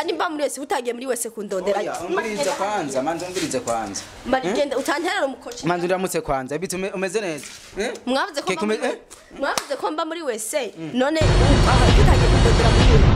kandi mba muri wese utagiye muri wese kundondera Oya, umvirize kwanza manza umvirize kwanza marigenda utanterera umukoci manza uramutse kwanza biti ume- umeze neza Eh? mwavuze ko Keke mba muri ume- we- mwavuze ko mba muri wese none ubu aha utagiye kundondera muri we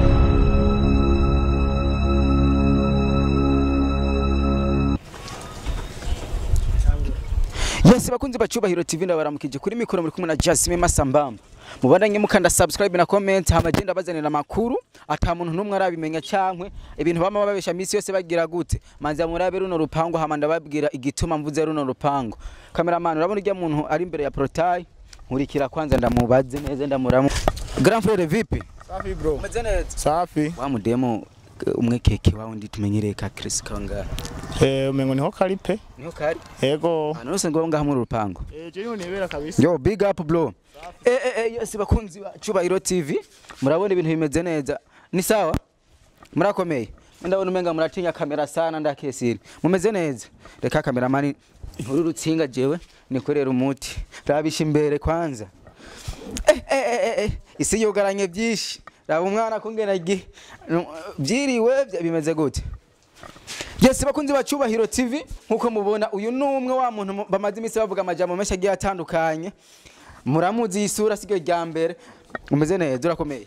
Yes bakunzi bacubahiro TV ndabaramukije kuri mikoro muri kumwe na Jasmine Masambamba mubandanye mukanda subscribe na comment hama genda bazanira amakuru ata muntu numwe arabimenya cankwe ibintu bama babesha misi yose bagira gute manzi murabe runo rupango hama ndababwira igituma mvuze runo rupango cameraman urabona urya muntu ari imbere ya portail nkurikira kwanza ndamubaze neza ndamuramu Grand frère vipi Safi bro. umeze neza Safi. wa mudemo umwe keke wawe ndi tumenyereye ka Chris kanga Eh umengo niho kari pe. niho kari Yego. hano rose ngo ngaha muri rupango Eh je niho nibera kabisa. Yo big up bro. Eh eh eh yes bakunzi ba Cubahiro TV. Murabona ibintu bimeze neza. Ni sawa? Murakomeye. Ndabona umenga muratinya kamera sana ndakesiri. Mumeze neza. Reka kameramani nkuru rutsinga jewe nikorera umuti. Rabisha imbere kwanza. Eh eh eh eh, eh. Isi yugaranye byinshi. Raba umwana kungena gi. Byiriwe bya- bimeze gute? Yes bakunzi ba Cubahiro TV nkuko mubona uyu ni umwe wa muntu mu- bamaze iminsi bavuga amajambo menshi agiye atandukanye muramuzi isura siryo rya mbere umeze neza urakomeye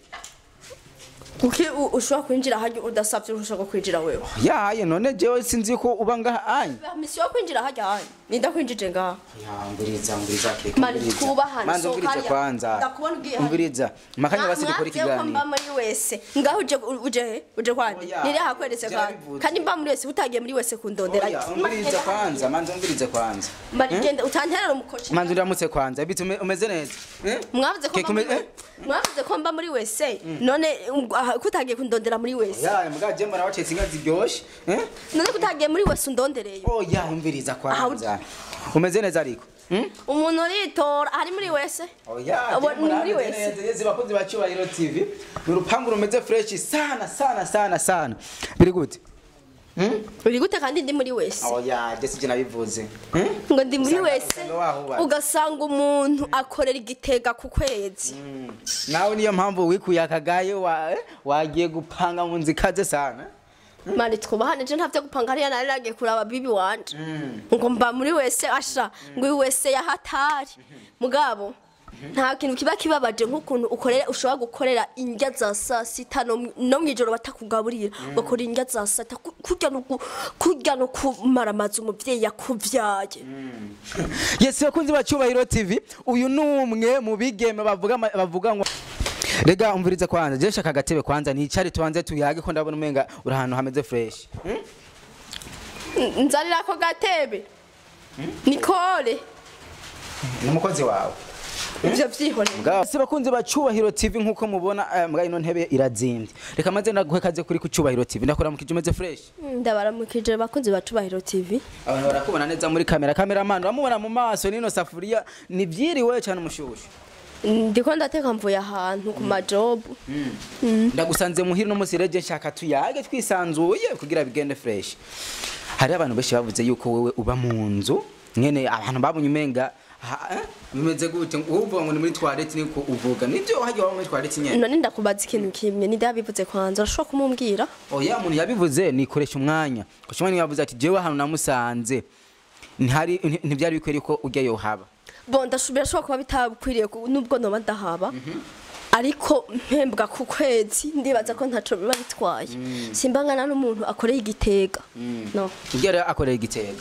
kuki u- ushobora kwinjira harya udasabye ushaka kwinjira wewe yaye none jewe sinzi ko uba ngaha anye misi yo kwinjira harya hanyu ninda kwinjije ngaha yanguriza nguriza keke Mani, twubahane, manza sohoka ungurize hariya. kwanza Ndakubona ugiye hariya. unguriza makanya basi dukora Mwabwiye ko mba ikiganiro muri wese ngaho uje uje he uje kwandi Oya, niri hakweretse kandi byarabivuze. kandi mba muri wese utagiye muri wese kundondera Oya, ungurize kwanza manza ungurize kwanza marigenda utanterera umukoci manza uramutse kwanza biti ume- umeze neza Eh? mwavuze ko Keke mba ume- muri eh? mwavuze ko mba muri wese none um, aha, ko utagiye kundondera muri wese yaye muganje murabacetse inka ziryoshe eh? none ko utagiye muri wese undondereye oya umviriza kwanza umeze neza ariko Hmm? umuntu uritora ari muri wese Oya, Abo- je ni muri murabizi wese. neza, yezi bakunzi ba Cyubahiro TV ni urupangu rumeze fresh sana sana sana sana biri gute uri gute kandi ndi muri wese oya je sije nabivuze Hmm? ngo ndi muri Usanga- wese usanga wahubatse. ugasanga umuntu akorera igitega ku kwezi nawe niyo mpamvu wikuye akagaye wa, eh, wagiye gupanga mu nzu ikaze sana mani twubahane je ntavyo gupanga hariya nari nagiye kuraba bibi wanje ngo mba muri wese asha ngo uyu wese yahatari mugabo nta kintu kiba kibabaje nk'ukuntu ukorera ushobora gukorera indya za saa sita no mu- no mw'ijoro batakugaburira ugakora indya za saa sita ku- kurya no gu- kurya no kumaramaza umuvyeyi yakuvyaye yes bakunzi ba Cyubahiro TV uyu ni umwe mu bigeme bavuga ama- bavuga ngo Rega umvirize kwanza je shaka gatebe kwanza nicare tubanze tuyage ko ndabona umenga uri ahantu hameze fresh Hmm? N- nzanira ako gatebe nikore n'umukozi wawe ivyo vyihorera Mugabo se bakunzi ba Cyubahiro TV nkuko mubona eh, mbwa ino ntebe irazimbye. Reka maze ndaguhe kaze kuri ku Cyubahiro TV ndakora mu kijumeze fresh. ndabaramukije bakunzi ba Cubahiro TV Abantu barakubona neza muri kamera. Cameraman uramubona mu maso nino safuriya ni byiriwe cyane umushushu. ndiko ndateka mvuye ahantu ku majobu Ndagusanze muhiri no musireje nshaka tuyage twisanzuye kugira bigende fresh. Hari abantu benshi bavuze yuko wewe uba mu nzu nyene abantu babunye umenga ha- eh, bimeze gute uvuga ngo ni muri toilette niko uvuga nibyo hajya waba muri toilette nyene none ndakubaza ikintu kimwe ninde yabivuze kwanza urashobora kumumbwira oya muntu yabivuze nikoresha umwanya koresha umwanya yavuze ati jewe ahantu namusanze ntihari nti- ntibyari bikwiriye ko ujya yohaba bo ndashobora birashobora kuba bitakwiriye ku- nubwo noba ndahaba ariko mpembwa ku kwezi ndibaza ko ntaco biba bitwaye simbangana n'umuntu akoreye igitega no ujya rero akorera igitega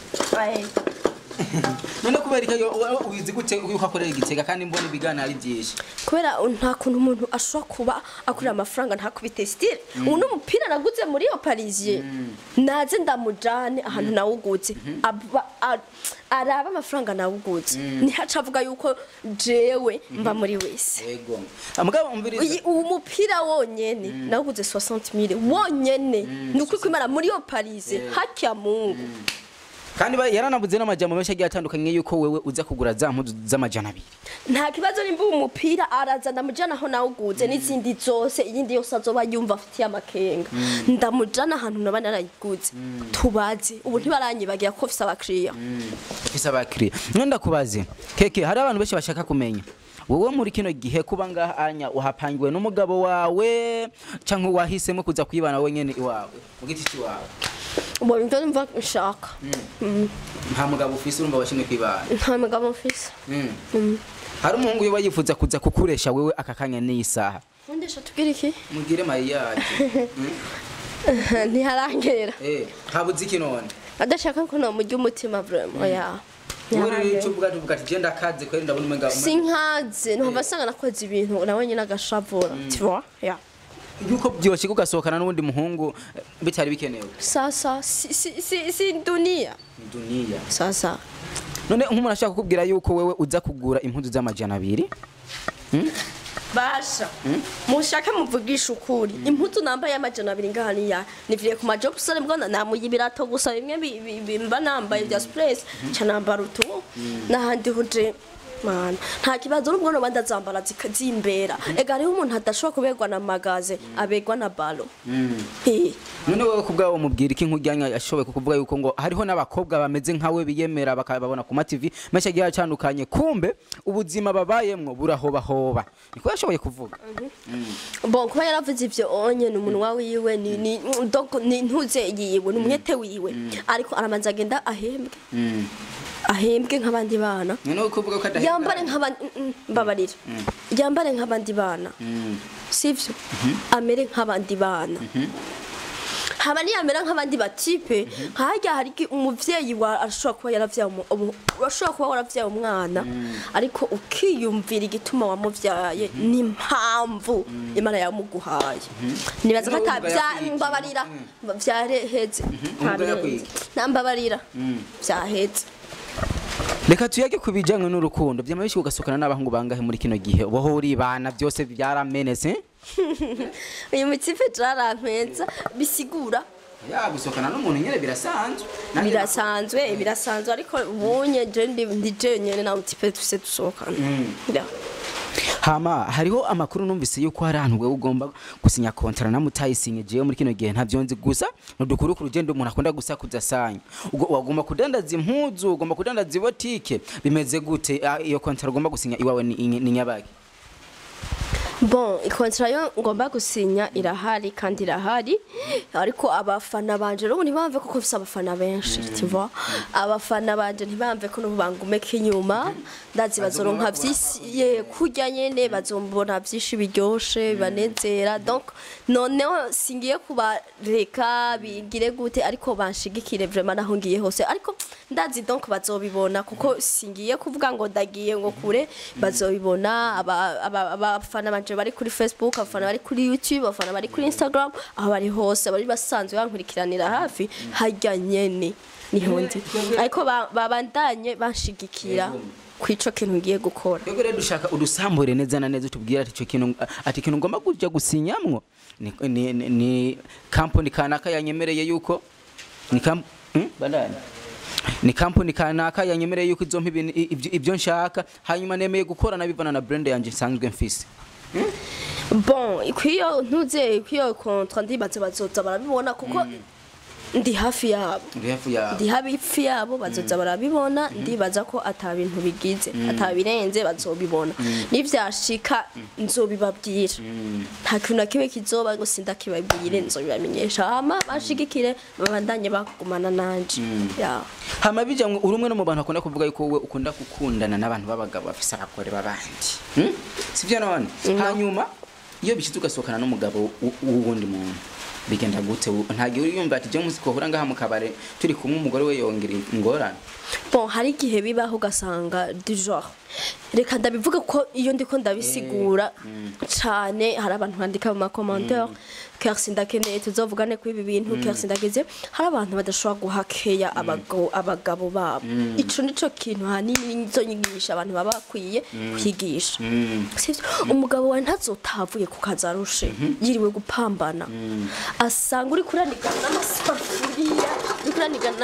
none kubera ko yo- wizi gute yuko akorera igitega kandi mbona ibiganiro ari byinshi kubera nta kuntu umuntu ashobora kuba akurira amafaranga ntakubite stile ubu n'umupira naguze muri iyo parisien naze ndamujane ahantu nawuguze Aba- a- araba amafaranga nawuguze ntihaca avuga yuko jewe mba muri wese yego mugabo umviriza Uyi- uwo mupira wonyene nawuguze 60000 wonyene ni ukuri kwimana muri iyo parise hakya mungu kandi ba- yaranavuze n'amajambo menshi agiye atandukanye yuko wewe uza kugura za mpuzu z'amajana abiri nta kibazo nimba uwo mupira araza ndamujana aho nawuguze n'izindi zose iyindi yose azoba yumva afitiye amakenga ndamujana ahantu naba narayiguze tubaze ubu ntibaranyibagira ko fise abakiriya ufise abakiriya none ndakubaze keke hari abantu benshi bashaka kumenya wowe muri kino gihe kuba ngaha anya uhapangiwe n'umugabo wawe canke wahisemo kuza kwibana wenyene iwawe mu giti ciwawe ubwo nibyo numva nshaka nta mugabo ufise urumva washimye kwibana nta mugabo mfise hari umuhungu wiwe yifuza kuza kukuresha wewe aka kanya n'iyi saha ndesha tubwire iki mugire mariyaje ntiharangera eh habuze iki none adashaka ko namurya umutima vraiment oya wowe rero ntiharangera icyo uvuga tuvuga ati genda kaze kweri ndabona umenga sinkaze ntumva asanga nakoze ibintu nawe nyine agashavura tu vois ya yuko byoshe ugasohokana n'uwundi muhungu eh, bitari bikenewe sasa si si si si dunia ni duniya sasa none nk'umuntu ashaka kukubwira yuko wewe uza kugura impuzu z'amajana abiri basha mushake muvugisha ukuri impuzu nambaye amajana abiri ngaha niya niviye ku majob sale mbona namuye ibirato gusa bimwe bi- bi- bi- mba nambaye bya sprays ca nambara utu n'ahandi huje mana nta kibazo n'ubwo noba ndazambara zika- zimbera ega hariho umuntu adashobora kuberwa na magaze aberwa na balo Eh. none wowe kubwawe mubwira iki nk'ujyanya ashoboye kukuvuga yuko ngo hariho n'abakobwa bameze nkawe biyemera bakababona ku mativi menshi agiye atandukanye kumbe ubuzima babayemwo burahobahoba niko yashoboye kuvuga bon kuba yaravuze ivyo onye ni umunwa wiwe ni ni donc ni ntuze yiwe ni umwete wiwe ariko aramanza agenda ahembwe ahembwe nk'abandi bana none wowe kuvuga ko adahembwa yambare nk'abandi mm, mm, mbabarira yambare nk'abandi bana sivyo amere nk'abandi bana haba niyamera nk'abandi batipe harya hari iki- umuvyeyi wa arashobora kuba yaravyaye umu- umu- urashobora kuba waravyaye umwana ariko ukiyumvira igituma wamuvyaye n'impamvu imana yamuguhaye nibaza ko ata N'ubwo bya yakwiye. mbabarira vyareheze N'ubwo yakwiye. nambabarira vyaheze reka tuyage ku bijyanye n'urukundo byama bishyuka ugasohokana n'abahungu bangahe muri kino gihe ubaho uribana byose byaramenetse uyu mutipe jarampeza bisigura ya gusohokana n'umuntu nyine birasanzwe Nanjye birasanzwe birasanzwe ariko ubunye je ndi ndi jenyene na mutipe tuse dusohokana Ya. hama hariho amakuru numvise yuko hari ahantu wewe ugomba gusinya kontara na mutayisinye jewe muri kino gihe ntavyo nzi gusa nudukuru ku rugendo umuntu akunda gusakuza sanya ubwo wagomba kudandaza impuzu ugomba kudandaza ibotike bimeze gute Ah, iyo kontara ugomba gusinya iwawe ni, ni, ni nyabaki bon ikontara yo ngomba gusinya irahari kandi irahari ariko abafana banje rero ntibamve ko mfise abafana benshi tu vois abafana banje ntibamve ko n'ubu bangumeka inyuma ndazi bazoronka vyisi ye kurya nyene bazombona vyinshi biryoshe bibanezera donc noneho singiye kubareka bigire gute ariko banshigikire vraiment naho ngiye hose ariko ndazi donc bazobibona kuko singiye kuvuga ngo ndagiye ngo kure bazobibona aba- aba- abafana banje bari kuri facebook abafana bari kuri youtube abafana bari kuri instagram aho bari hose bari basanzwe bankurikiranira hafi harya nyene niho ndi ariko ba- babandanye banshigikira kwico kintu ngiye gukora Twebwe rero dushaka udusambure neza na neza utubwira ati ico kintu ati ikintu ngomba kuja gusinyamwo ni, ni, ni, ni kampuni kanaka yanyemereye yuko ni kamp hmm? bandani ni kampuni kanaka yanyemereye yuko izompa ibintu i- ibyo- ibyo nshaka hanyuma nemeye gukorana bivana na brand yanje nsanzwe mfise bon kwiyo ntuze kwiyo kontra ndibaze bazoza barabibona kuko ndi hafi yabo ndi hafi yawe ndi hafi yabo bazoza barabibona ndibaza ko ata bintu bigize ata birenze bazobibona nivyashika nzobibabwira nta kintu na kimwe kizoba ngo sindakibabwire nzobibamenyesha hama bashigikire babandanye bagumana nanje ya hama bijamwe uri umwe no mu bantu akunda kuvuga yuko wowe ukunda gukundana n'abantu b'abagabo bafise abagore b'abandi hmm? sivyo none hanyuma iyo bishize ugasohokana n'umugabo w- w'uwundi muntu bigenda gute nta gihe uriyumva ati je musi kohura ngaha mu kabare turi kumwe umugore we yongera ingorane bon hari igihe bibaho ugasanga du genre reka ndabivuga ko iyo ndiko ndabisigura cyane hari abantu bandika mu makomantere ker sindakeneye tuzovugane kuri ibi bintu ker sindageze hari abantu badashobora guhakeya abagabo abagabo babo ico nico kintu hanini nizo nyigisha abantu baba bakwiye kwigisha sivyo umugabo wawe ntazotavuye ku kazi arushe yiriwe gupambana asanga uri kuranigana n'amasafuriya uri kuranigana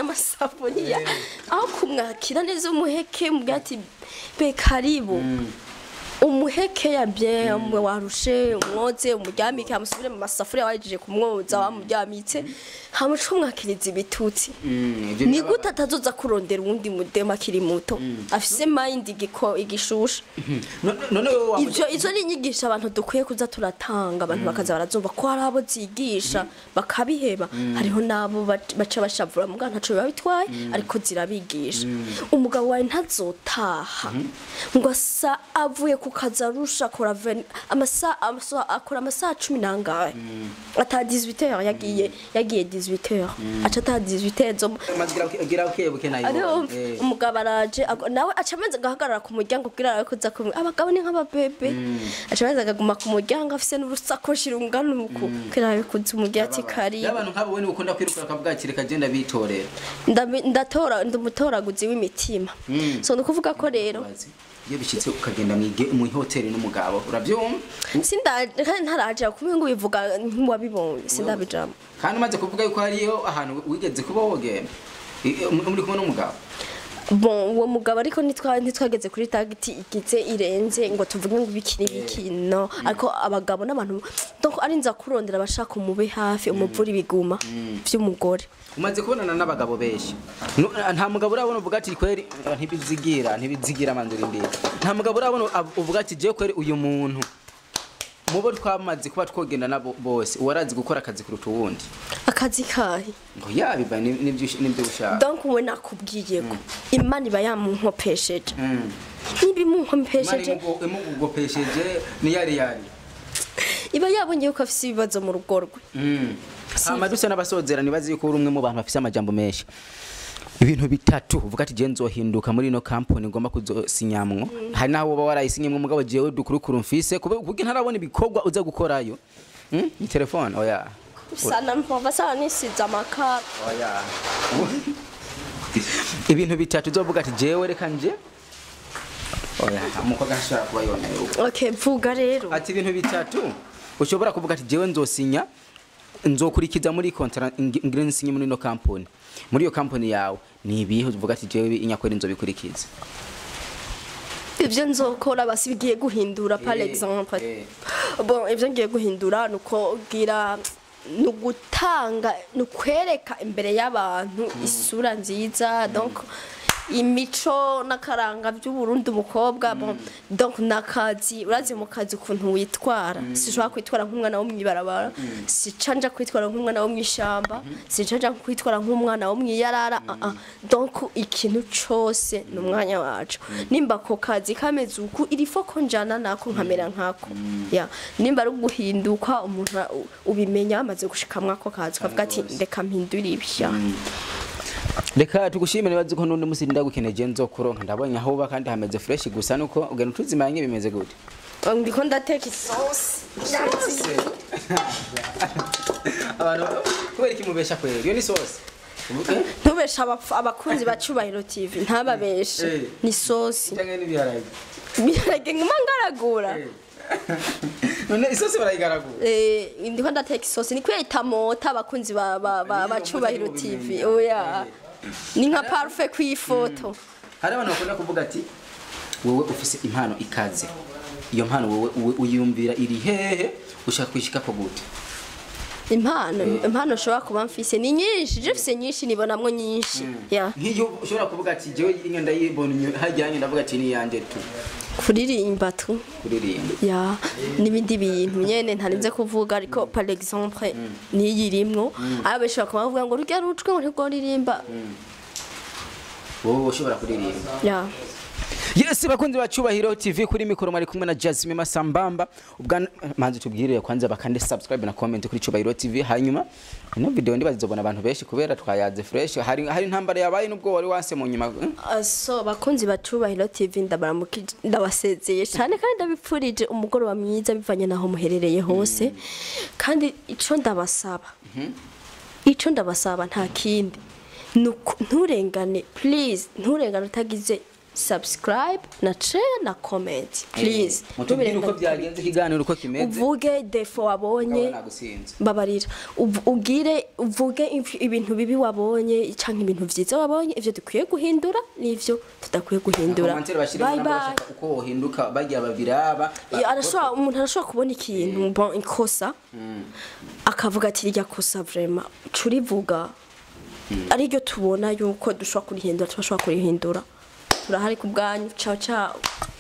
n'amasafuriya aho kumwakira neza umuheke mubwira ati be karibu umuhekeya bien umwe warushe umwoze umuryamike amusubire mu masafuriya wahejeje kumwoza wamuryamitse hamuca umwakiriza ibitutsi ni gute atazoza kurondera uwundi mudema akiri muto afise mind igiko igishusha none wowe wamuca- ivyo izo ni inyigisho abantu dukwiye kuza turatanga abantu bakaza barazumva ko hari abo zigisha bakabiheba hariho n'abo bac- baca bashavura mugabo ntaco biba bitwaye ariko zirabigisha umugabo wawe ntazotaha ngo asa avuye ku kazi arusha akora ven- amasa- amasa- akora amasaha cumi n'angahe ata 18 heures yagiye yagiye 18 heures aca ata 18 heures zo Maze gira- gira ukebuke nayo ariho Eh. umugabo araje ago- nawe aca amaze agahagarara ku muryango kugira arabe kuza kumwe abagabo ni nk'ababebe aca amaze akaguma ku muryango afise n'urusakoshi rungana uku kugira arabe kuza umubwira ati karibu y'abantu nk'abo we ukunda kwiruka bakavuga ati reka genda bitorera Ndabi- ndatora ndi umutoraguzi w'imitima so ni ukuvuga ko rero Bazi, iyo bishyitse ukagenda mwige- mu ihoteli n'umugabo urabyumva sinda kandi ntaraje kumwe ngo bivuga nk'uwabibonye sindabijamo kandi umaze kuvuga yuko hariyo ahantu wigeze kuba wogenda I- i- muri kumwe n'umugabo bon uwo mugabo ariko ntitwa- ntitwageze kuri tagiti igize irenze ngo tuvuge ngo ibiki n'ibiki no ariko abagabo n'abantu donc ari nza kurondera abashaka umube hafi umuvura ibiguma vy'umugore umaze kubonana n'abagabo benshi Nu- nta mugabo urabona uvuga ati kweri eh, ntibizigira ntibizigira manzura imbere nta mugabo urabona ab- uvuga ati je kweri uyu muntu mubo twamaze kuba twogenda nabo bose uwarazi gukora akazi kuruta uwundi akazi kahe ngo yabiva n'ibyo n'ibyo ushaka donc we nakubwiye ko imana iba yamunkopesheje Mm. niba imunkopesheje Imana imugopesheje ni yari yari iba yabonye ko afise ibibazo mu rugo rwe hama dusa n'abasozera nibazi yuko uri umwe mu bantu bafise amajambo menshi ibintu bitatu uvuga ati je nzohinduka muri ino kampani ngomba kuzosinyamwo hari naho woba warayisinyemwo mugabo jewe dukurukuru mfise kube- kuko ntarabona ibikorwa uza gukorayo Mm? ni telefone oya sana mpova sana nisize amakara oya ibintu bitatu uzovuga ati jewe reka nje oya umukobwa ntashobora kuba yoneye uko okay vuga rero ati ibintu bitatu ushobora kuvuga ati jewe nzosinya nzokurikiza muri kontara ngire nsinye muri ino kampani muri iyo kampani yawe ni ibihe uvuga ati jewe inyakweri nzobikurikiza ivyo nzokora basi bigiye guhindura par Eh, exemple eh. bon ivyo ngiye guhindura nuko gira ni ugutanga ni ukwereka imbere y'abantu isura nziza donc imico n'akaranga by'uburundi umukobwa bon donc nakazi urazi mu kazi ukuntu witwara sishobora kwitwara nk'umwana wo mw'ibarabara sica nja kwitwara nk'umwana wo mw'ishamba sica nja kwitwara nk'umwana wo mw'iyarara ah, ah. donc ikintu cose ni umwanya wacu nimba ako kazi kameze uku irifo ko njana nako nkamera nkako ya nimba ari uguhinduka umuntu a- u- ubimenya amaze gushikamwa ako kazi ukavuga ati reka mpindure ibya reka tugushimire nibazi ko n'undi musi ndagukeneye je nzokuronka ndabonye aho uba kandi hameze fresh gusa nuko ugenda utuzimanye bimeze gute ndiko ndateka isosi abantu kubera iki mubesha kwera iyo ni sauce Eh? ntubeshe abapfu- abakunzi ba cyubahiro tv ntababeshe Eh. ni isosi cyangwa n'ibiharage birage nguma ngaragura none isosi barayigaragura Eh, ndiko ndateka isosi ni kwita mota abakunzi ba ba ba ba cyubahiro tv oya ni nka parfait ku ifoto hari abantu bakunda kuvuga ati wowe ufise impano ikaze iyo mpano wowe wowe uyumvira iri hehe ushaka kwishika ko gute impano impano ushobora kuba mfise ni nyinshi je mfise nyinshi nibonamwo nyinshi ya nk'iyo ushobora kuvuga ati jewe inyo ndayibona inyo- hajyanye ndavuga ati ni yanje tu kuririmba tu kuririmba ya n'ibindi bintu nyene ntarinze kuvuga ariko par exemple niyirimwo abo benshi bakaba bavuga ngo rurya rujwe ngo ntirworirimba wowe ushobora kuririmba ya yes bakunzi ba cyubahiro tv kuri mikoro mwari kumwe na jasmine masambamba ubwa manzi tubwirire kwanza bakande subscribe na comment kuri cyubahiro tv hanyuma ino video ndibazizobona abantu benshi kubera twayaze fresh hari hari intambara yabaye nubwo wari wase mu nyuma eh? so bakunzi bacubahiro tv ndabaramukije ndabasezeye cyane kandi ndabipfurije umugoroba mwiza bivanye naho muherereye hose kandi ico ndabasaba ico ndabasaba nta kindi Nuku- nturengane please nturengane utagize subscribe na share na comment please mutubwire uko Ntubirenganye. byagenze ikiganiro uko kimeze uvuge defo wabonye Ukabona gusinza. babarira Uv- ubwire uvuge inf- ibintu bibi wabonye cyangwa ibintu byiza wabonye ivyo dukwiye guhindura n'ivyo tudakwiye guhindura Komantere bashyiremo bye nabo bye bashaka uko wohinduka bagira babiraba ba- Ya, arashobora umuntu arashobora kubona ikintu bon ikosa akavuga ati rirya kosa vraiment curivuga ariryo tubona yuko dushobora kurihindura turashobora kurihindura turahari ku bwanyu ciao ciao